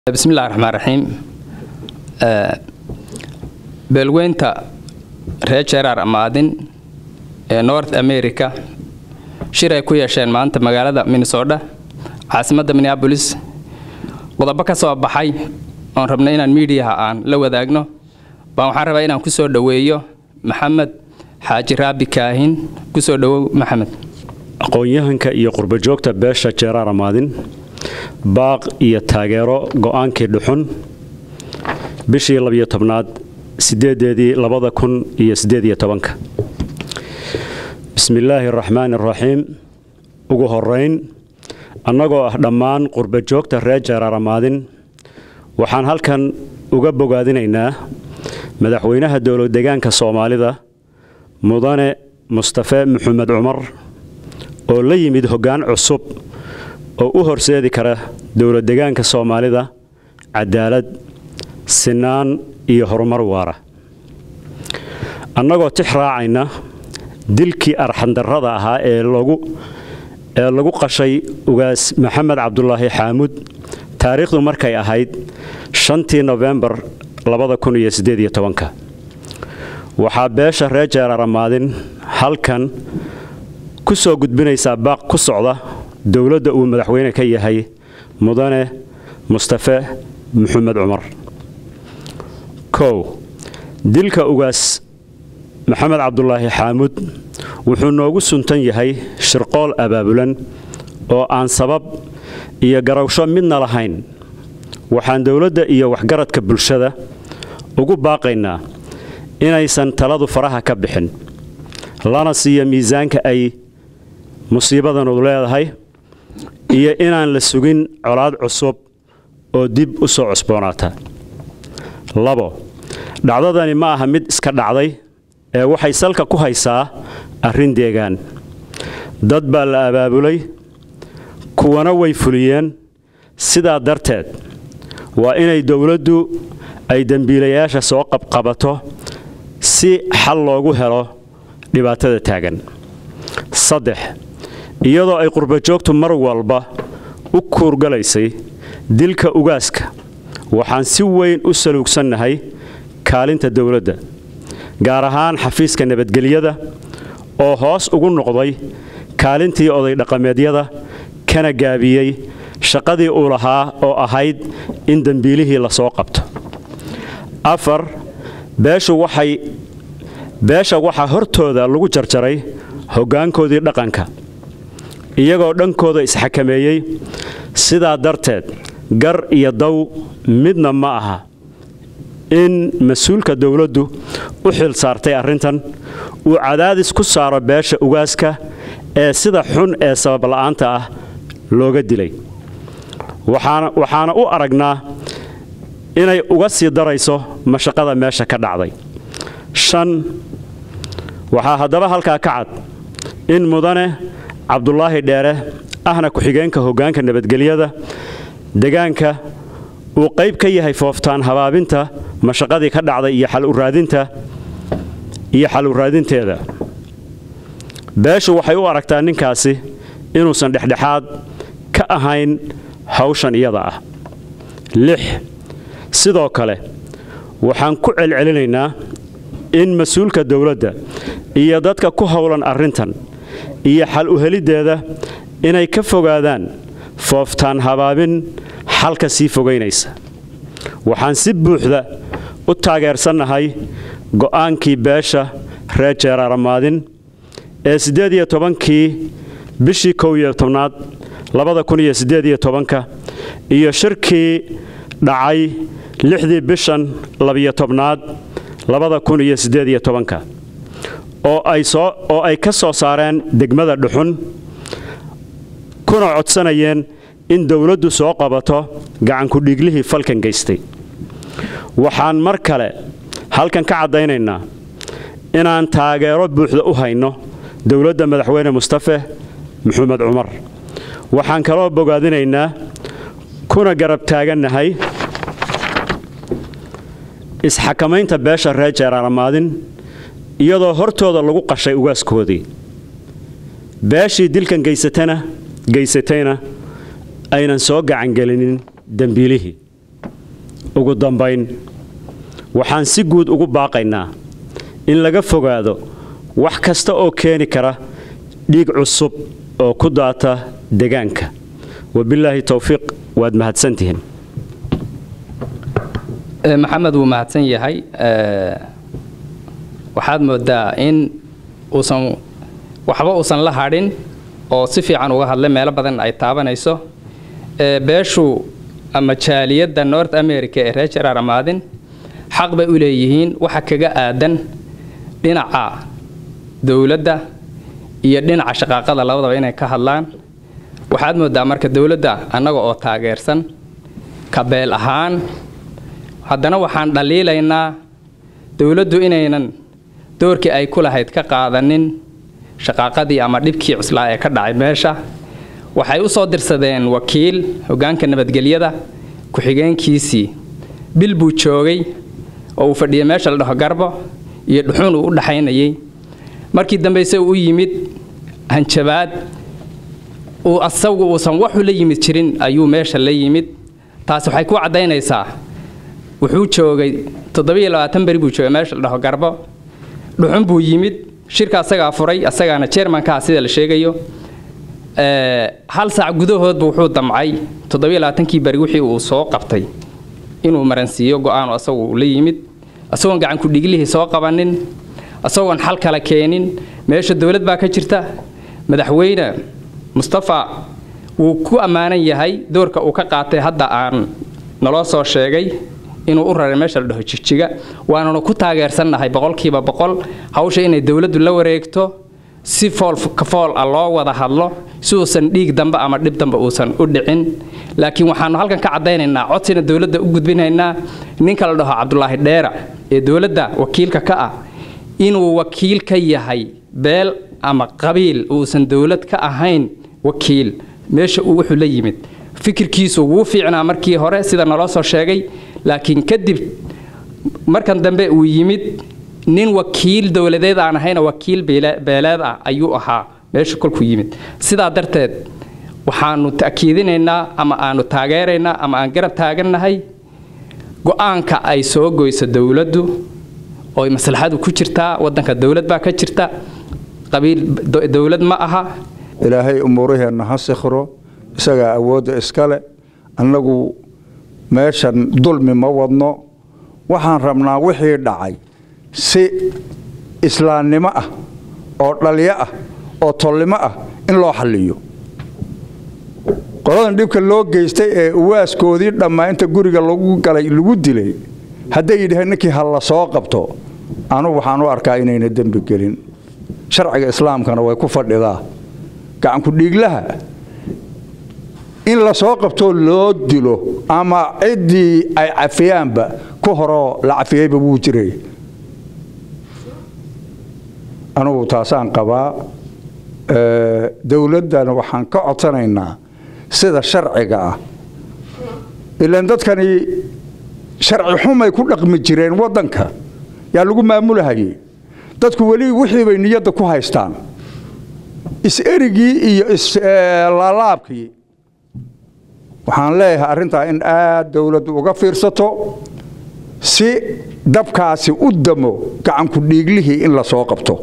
bismillahi raxmaan raxiim beelweynta reer jeeraar amaadin ee north america shir ay ku yeesheen maanta magaalada minnesota caasimadda minneabolis qodobo ka soo baxay oon rabnay inaan miidiyaha aan la wadaagno baan waxaan rabaa inaan ku soo dhoweeyo maxamed xaaji raabi kaahin ku soo dhowow maxamed aqoon-yahanka iyo qurbajoogta beesha jeeraar amaadin baaq iyo taageero go'aankii dhuxun bishii labiyo tobnaad sideedeedii labada kun iyo sideed iyo tobanka bismillaahi araxmaani araxiim ugu horeyn annagoo ah dhammaan qurbajoogta reer jeeraar amaadin waxaan halkan uga bogaadinaynaa madaxweynaha dowlad deegaanka soomaalida mudane mustafe maxamed cumar oo la yimid hoggaan cusub oo u horseedi kara dowlad deegaanka soomaalida cadaalad sinaan iyo horumar waara annagoo tix raacayna dilkii arxandarrada ahaa ee ee lagu qashay ugaas maxamed cabdulaahi xaamuud taariikhdu markay ahayd shantii nofembar waxaa beesha reer jeeraar amaadin halkan ku soo gudbinaysaa baaq ku socda dowladda uu madaxweyne ka yahay mudane mustafe maxamed cumar kow dilka ugaas maxamed cabdulaahi xaamuud wuxuu noogu suntan yahay shirqool abaabulan oo aan sabab iyo garawsho midna lahayn waxaan dowladda iyo waxgaradka bulshada ugu baaqaynaa inaysan taladu faraha ka bixin lana siiyo miisaanka ay musiibadanu leedahay iyo inaan la sugin colaad cusub oo dib u soo cusboonaata labo dhacdadani ma aha mid iska dhacday ee waxay salka ku haysaa arrin deegaan dad baa la abaabulay kuwana way fuliyeen sidaa darteed waa inay dowladdu ay dembiilayaasha soo qabqabato si xal loogu helo dhibaatada taagan saddex iyadoo ay qurbajoogtu mar walba u kuurgalaysay dilka ugaaska waxaan si weyn u saluugsannahay kaalinta dowladda gaar ahaan xafiiska nabadgelyada oo hoos ugu noqday kaalintii oday dhaqameedyada kana gaabiyey shaqadii uu lahaa oo ahayd in dembiilihii la soo qabto afar beeshu waxay beesha waxaa hortooda lagu jarjaray hoggaankoodii dhaqanka iyagoo dhankooda isxakameeyey sidaa darteed gar iyo daw midna ma aha in mas-uulka dowladdu u xil saartay arrintan uu cadaadis ku saaro beesha ugaaska ee sida xun ee sababla'aanta ah looga dilay waxaana u aragnaa inay uga sii darayso mashaqada meesha ka dhacday shan waxaa haddaba halkaa ka cad in mudane cabdulaahi dheere ahna ku-xigeenka hoggaanka nabadgelyada degaanka uu qayb ka yahay fooftaan habaabinta mashaqadii ka dhacday iyo xaluraadinta iyo xal u raadinteeda beeshu waxay u aragtaa ninkaasi inuusan dhexdhexaad ka ahayn hawshan iyada ah lix sidoo kale waxaan ku celcelinaynaa in mas-uulka dowladda iyo dadka ku howlan arrintan iyo xal u heliddeeda inay ka fogaadaan fooftaan habaabin xalka sii fogaynaysa waxaan si buuxda u taageersannahay go'aankii beesha reer jeeraaramaadin ee siddeed iyo tobankii bishii kow iyo tobnaad labada kun iyo siddeed iyo tobanka iyo shirkii dhacay lixdii bishan labiyo tobnaad labada kun iyo siddeed iyo tobanka oo ay soo oo ay ka soo saareen degmada dhuxun kuna codsanayeen in dowladdu soo qabato gacankudhiiglihii falkan geystay waxaan mar kale halkan ka caddaynaynaa inaan taageero buuxda u hayno dowladda madaxweyne mustafe maxamed cumar waxaan kaloo bogaadinaynaa kuna garab taagannahay isxakamaynta beesha reer jeeraaramaadin iyadoo hortooda lagu qashay ugaaskoodii beeshii dilkan geysatana geysatayna aynan soo gacangelinin dembiilihii ugu dambayn waxaan si guud ugu baaqaynaa in laga fogaado wax kasta oo keeni kara dhiig cusub oo ku daata degaanka wabilaahi towfiiq waad mahadsantihiin maxamed wuu mahadsan yahay waxaad moodaa in uusan waxba uusan la hadhin oo si fiican uga hadlay meelo badan ay taabanayso beeshu ama jaaliyadda north america ee reer jaraar amaadin xaq bay u leeyihiin waxa kaga aadan dhinaca dowladda iyo dhinaca shaqaaqada labadaba inay ka hadlaan waxaad moodaa marka dowladda annaga oo taageersan kabeel ahaan haddana waxaan dhaliilaynaa dowladdu inaynan doorkii ay ku lahayd ka qaadanin shaqaaqadii ama dhibkii cuslaa ee ka dhacay meesha waxay u soo dirsadeen wakiil hoggaanka nabadgelyada ku-xigeenkiisii bil buu joogay oo uu fadhiyay meesha la dhaho garbo iyo dhuxuun uu u dhaxaynayay markii dambeyse uu yimid hanjabaad uu asagu uusan waxu la yimid jirin ayuu meesha la yimid taasi waxay ku caddaynaysaa wuxuu joogay toddobiyo labaatan beri buu joogay meesha la dhaho garbo dhuxun buu yimid shirka asagaa furay asagaana jermankaa sida la sheegayo hal saac gudahoodba wuxuu damcay toddobiyo labaatankii beri wixii uu soo qabtay inuu maransiiyo go-aanu asagu la yimid asagoon gacanku dhiglihii soo qabanin asagoon xal kala keenin meesha dowlad baa ka jirta madaxweyne mustafa wuu ku ammaanan yahay doorka uu ka qaatay hadda aan naloo soo sheegay inuu u raray meesha la dhaho jigjiga waananu ku taageersannahay boqolkiiba boqol hawsha inay dowladdu la wareegto si fool ka fool ah loo wada hadlo si uusan dhiig dambe ama dhib dambe uusan u dhicin laakiin waxaanu halkan ka caddaynaynaa codsina dowladda u gudbinaynaa ninka la dhaho cabdulaahi dheera ee dowladda wakiilka ka ah inuu wakiil ka yahay beel ama qabiil uusan dowlad ka ahayn wakiil meesha uu wuxuu la yimid fikirkiisu wuu fiicnaa markii hore sida naloo soo sheegay laakiin kadib markan dambe uu yimid nin wakiil dowladeed aan ahayna wakiil beeleed ah ayuu ahaa meesha kolkuu yimid sidaa darteed waxaanu ta'kiidinaynaa ama aanu taageeraynaa ama aan garab taagannahay go-aanka ay soo goyso dowladdu ooy maslaxadu ku jirtaa waddanka dowlad baa ka jirta qabiil dowlad ma aha ilaahay umuuraheenna ha sikhro isagaa awoodda iskale annagu meeshan dulmi ma wadno waxaan rabnaa wixii dhacay si islaamnimo ah oo dhalyo ah oo tolnimo ah in loo xalliyo qoladan dhibka loo geystay ee uwaaskoodii dhammaa inta guriga lagu galay lagu dilay hadday yidhaheen ninkii ha la soo qabto anugu waxaan u arkaa inayna dembi gelin sharciga islaamkana way ku fadhidaa gacanku dhiiglaha in la soo qabtoo loo dilo ama ciddii ay cafiyaanba ku horoo la cafiyeyba wuu jiray anugu taasaan qabaa dowladdana waxaan ka codsanaynaa sida sharciga ah ilaan dadkani sharci xumay ku dhaqmi jireen waddanka yaa lagu maamulahayey dadku weli wixii bay niyadda ku haystaan is-erigii iyo islaalaabkii waxaan leeyahay arrintaa in aad dowladdu uga fiirsato si dabkaasi u damo gacanku dhiiglihii in la soo qabto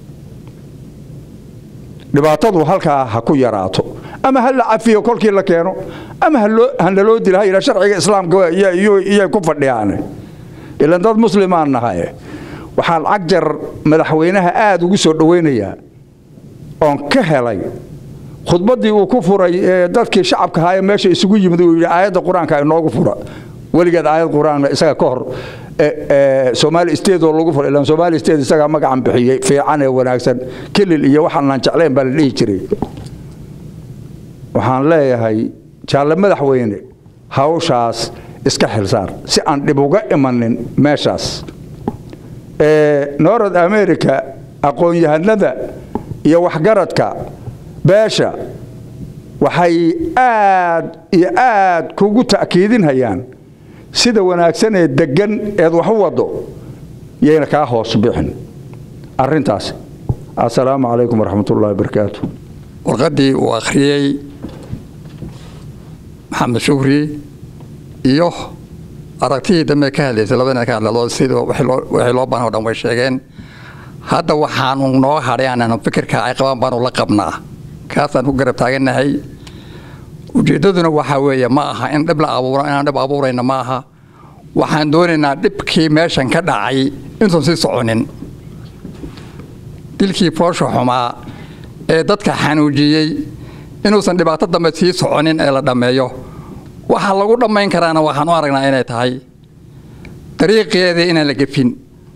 dhibaatadu halkaa ha ku yaraato ama ha la cafiyo kolkii la keeno ama hanaloo dila ha yidha sharciga islaamka iyay ku fadhiyaane ilan dad muslimaan nahaye waxaan cagjar madaxweynaha aada ugu soo dhowaynayaa oon ka helay khudbaddii uu ku furay dadkii shacabka ahaa ee meesha isugu yimid uu yidhi aayadda qur-aanka inoogu fura weligeed aayad qur-aan isaga ka hor somaali state oo lagu fura ilaan somaali state isagaa magacan bixiyey fiican ee wanaagsan kelil iyo waxaanaan jeclayn baa la dhihi jiray waxaan leeyahay jaalle madaxweyne hawshaas iska xilsaar si aan dhib uga imanin meeshaas north america aqoon-yahanada iyo waxgaradka beesha waxay aad iyo aad kugu ta'kiidinhayaan sida wanaagsan ee deggan eed wax u waddo yayna kaa hoos bixin arrintaas assalaamu calaykum waraxmatullahi wabarakaatu warqaddii uu akhriyey maxamed shukri iyo aragtihii dambe ka hadlaysay labadina ka hadlado sida wixii loo baahan o dhan way sheegeen hadda waxaanu noo hadhay aananu fikirka ay qabaan baanu la qabnaa kaasaan ku garab taagannahay ujeeddaduna waxaa weeye ma aha in dhib la abuuro inaan dhib abuurayna ma aha waxaan doonaynaa dhibkii meeshan ka dhacay intuun sii soconin dilkii foosha xumaa ee dadka xanuujiyey inuusan dhibaato dambe sii soconin ee la dhammeeyo waxaa lagu dhammayn karaana waxaan u aragnaa inay tahay dariiqeedii inaan la gefin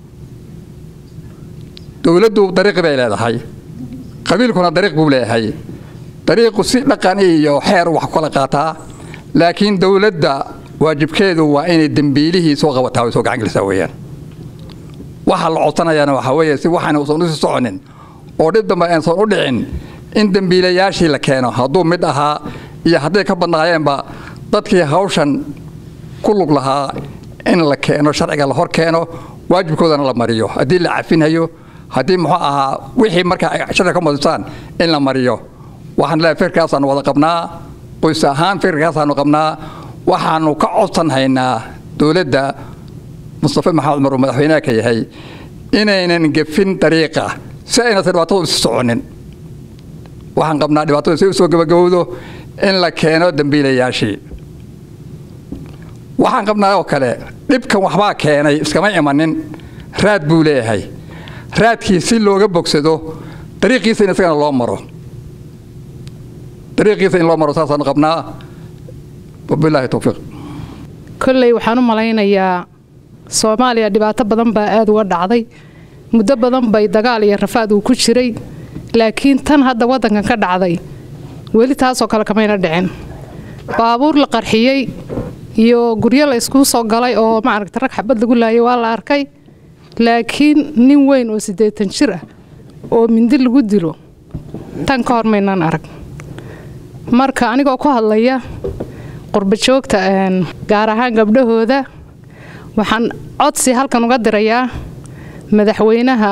dowladdu dariiqi bay leedahay qabiilkuna dariiq buu leeyahay dariiqu si dhaqan iyo xeer wax kala qaataa laakiin dowladda waajibkeedu waa inay dembiilihii soo qabataa way soo gacan gelisaa weeyaan waxaa la codsanayaana waxaa weeye si waxaan uusan usii soconin oo dhib dambe aansan u dhicin in dembiilayaashii la keeno hadduu mid ahaa iyo hadday ka badnaayeenba dadkii hawshan ku lug lahaa in la keeno sharciga la hor keeno waajibkoodana la mariyo haddii la cafinhayo haddii muxuu ahaa wixii markaa ay sharciga ka madisaan in la mariyo waxaan leeyahay fikirkaasaanu wada qabnaa qoys ahaan fikirkaasaanu qabnaa waxaanu ka codsan haynaa dowladda mustafa maxamed cumar uu madaxweynaha ka yahay inaynan gefin dariiqa si aynasa dhibaatadu isi soconin waxaan qabnaa dhibaatadu si u soo gabagabowdo in la keeno dembiilayaashii waxaan qabnaa oo kale dhibkan waxbaa keenay iskama imanin raad buu leeyahay raadkii si looga bogsado dariiqiisa in isagana loo maro dariiqiisa in loo maro saasaanu qabnaa wabilaahi towfiiq kolley waxaan u malaynayaa soomaaliya dhibaato badan baa aada uga dhacday muddo badan bay dagaal iyo rafaad uu ku jiray laakiin tan hadda waddankan ka dhacday weli taasoo kale kamayna dhicin baabuur la qarxiyey iyo guryo la iskuu soo galay oo maaragta rag xabad lagu laayay waa la arkay laakiin nin weyn oo siddeetan jir ah oo mindi lagu dilo tan ka hor maynaan arag marka anigoo ku hadlaya qurbajoogta gaar ahaan gabdhahooda waxaan codsi halkan uga dirayaa madaxweynaha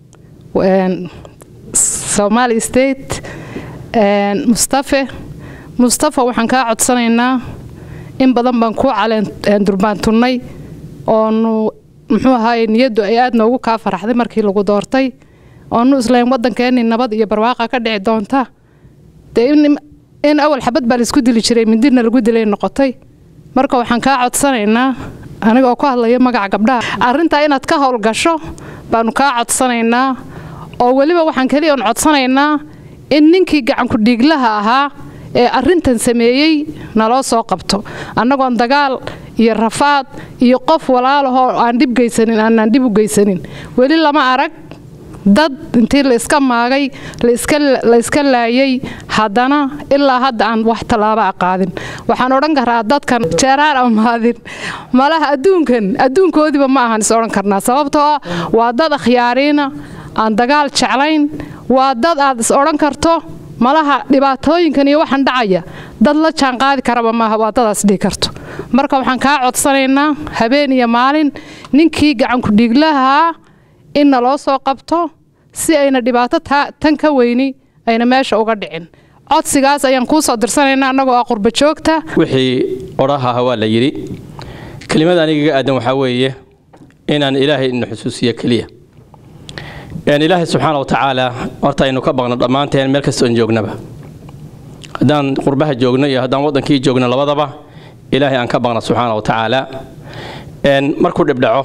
somaali state mustafe mustafa waxaan kaa codsanaynaa in badan baan kuu caleen durbaantunnay oonu muxuu ahaaye niyaddu ay aad noogu kaa faraxday markii lagu doortay oonu islayn waddankeennii nabad iyo barwaaqa ka dhici doonta dee in awal xabad baa laisku dili jiray mindina lagu dilay noqotay marka waxaan kaa codsanaynaa anigoo ku hadlaya magaca gabdhaha arrintaa inaad ka howlgasho baanu kaa codsanaynaa oo weliba waxaan keliya on codsanaynaa in ninkii gacanku dhiiglaha ahaa ee arrintan sameeyey naloo soo qabto annagoon dagaal iyo rafaad iyo qof walaalahoo aan dhib geysanin aanaan dhib u geysanin weli lama arag dad intii la iska maagay la iska laayay haddana ilaa hadda aan wax tallaabo a qaadin waxaan odhan karaa dadkan jeeraan amaadin malaha adduunkan adduunkoodiiba ma ahan is odhan karnaa sababtoo ah waa dad akhyaariina aan dagaal jeclayn waa dad aad is odhan karto malaha dhibaatooyinkan iyo waxaan dhacaya dad la jaan qaadi karaba maaha waa dadaas dhihi karto marka waxaan kaa codsanaynaa habeen iyo maalin ninkii gacanku dhiiglahaa in naloo soo qabto si ayna dhibaato tan ka weyni ayna meesha uga dhicin codsigaas ayaan kuu soo dirsanaynaa annagoo ah qurba joogta wixii odhahaha waa la yidhi kelimada anigaga aadan waxaa weeye inaan ilaahay ina xusuusiyo keliya ilaahay subxaana wa tacaala horta aynu ka baqno dhammaanteen meel kasta oon joognaba haddaan qurbaha joogno iyo haddaan waddankii joogno labadaba ilaahay aan ka baqno subxaana wa tacaala markuu dhibdhaco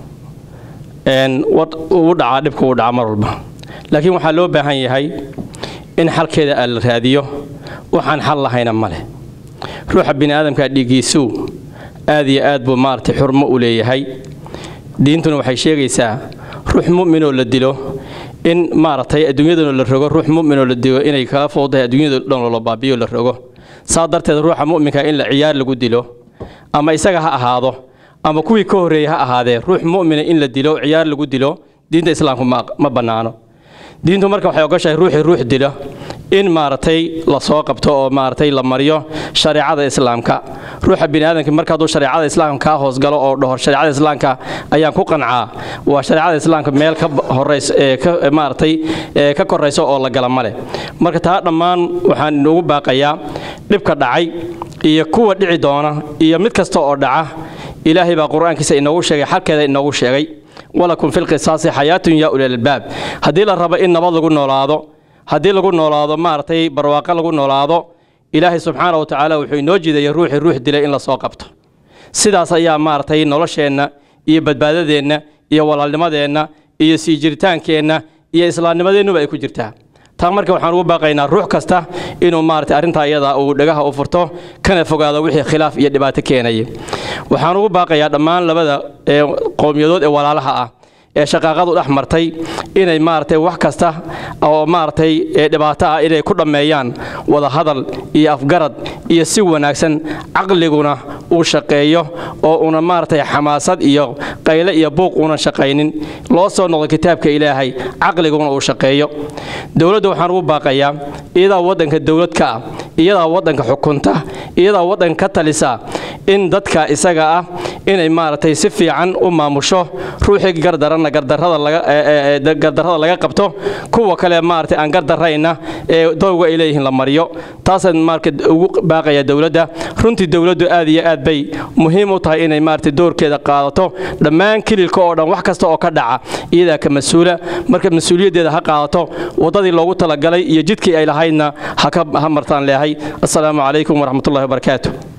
uu dhacaa dhibka uu dhaca mar walba laakiin waxaa loo baahan yahay in xalkeeda aa la raadiyo waxaan xal lahayna ma leh ruuxa bini aadamka dhiiggiisuu aad iyo aad buu maaragtay xurmo u leeyahay diintuna waxay sheegaysaa ruux mu'minoo la dilo in maaragtay adduunyadana la rogo ruux mu'minoo la dilo inay kaga fowdahay adduunyada dhan loola baabiyo la rogo saa darteed ruuxa mu'minka in la ciyaar lagu dilo ama isaga ha ahaado ama kuwii ka horreeyey ha ahaadee ruux mu'mina in la dilo ciyaar lagu dilo diinta islaamku ma bannaano diintu marka waxay ogoshahay ruuxii ruux dilo in maaragtay la soo qabto oo maaragtay la mariyo shareecada islaamka ruuxa bini aadamka marka hadduu shareecada islaamka kaa hoosgalo oo dhaho shareecada islaamka ayaan ku qancaa waa shareecada islaamka meel ka horeys ee ka maaragtay ee ka koraysa oo la gala male marka taa dhammaan waxaan inugu baaqayaa dhibka dhacay iyo kuwa dhici doona iyo mid kasta oo dhaca ilaahay baa qur-aankiisa inoogu sheegay xalkeeda inoogu sheegay walakum filqisaasi xayaatun yaa ulilalbaab haddii la rabo in nabad lagu noolaado haddii lagu noolaado maaragtay barwaaqo lagu noolaado ilaahay subxaana wa tacaala wuxuu inoo jiidaya ruuxii ruux dilay in lasoo qabto sidaas ayaa maaragtay nolosheenna iyo badbaadadeenna iyo walaalnimadeenna iyo sii jiritaankeenna iyo islaamnimadeennuba ay ku jirtaa taa marka waxaan ugu baaqaynaa ruux kasta inuu maaragtay arrintaa iyada uu dhagaha u furto kana fogaado wixii khilaaf iyo dhibaato keenaya waxaan ugu baaqayaa dhammaan labada qowmiyadood ee walaalaha ah ee shaqaaqadu dhex martay inay maaragtay wax kasta oo maaragtay dhibaato ah inay ku dhammeeyaan wadahadal iyo afgarad iyo si wanaagsan caqliguna uu shaqeeyo oo una maaragtay xamaasad iyo qayle iyo buuq uunan shaqaynin loo soo noqdo kitaabka ilaahay caqliguna uu shaqeeyo dowladda waxaan ugu baaqayaa iyadaa waddanka dowlad ka ah iyadaa waddanka xukunta iyadaa waddanka ka talisa in dadka isaga ah inay maaragtay si fiican u maamusho ruuxii gardaranna gardarrada laga qabto kuwa kale maaragtay aan gardarrayna ee dowga ay leeyihiin la mariyo taasaan marka ugu baaqaya dowladda runtii dowladdu aad iyo aad bay muhiim u tahay inay maaragtay doorkeeda qaadato dhammaan kililka oo dhan wax kasta oo ka dhaca iyadaa ka mas-uula marka mas-uuliyaddeeda ha qaadato waddadii loogu talagalay iyo jidkii ay lahaydna ha martaan leehay assalaamu calaykum waraxmatullahi wabarakaatu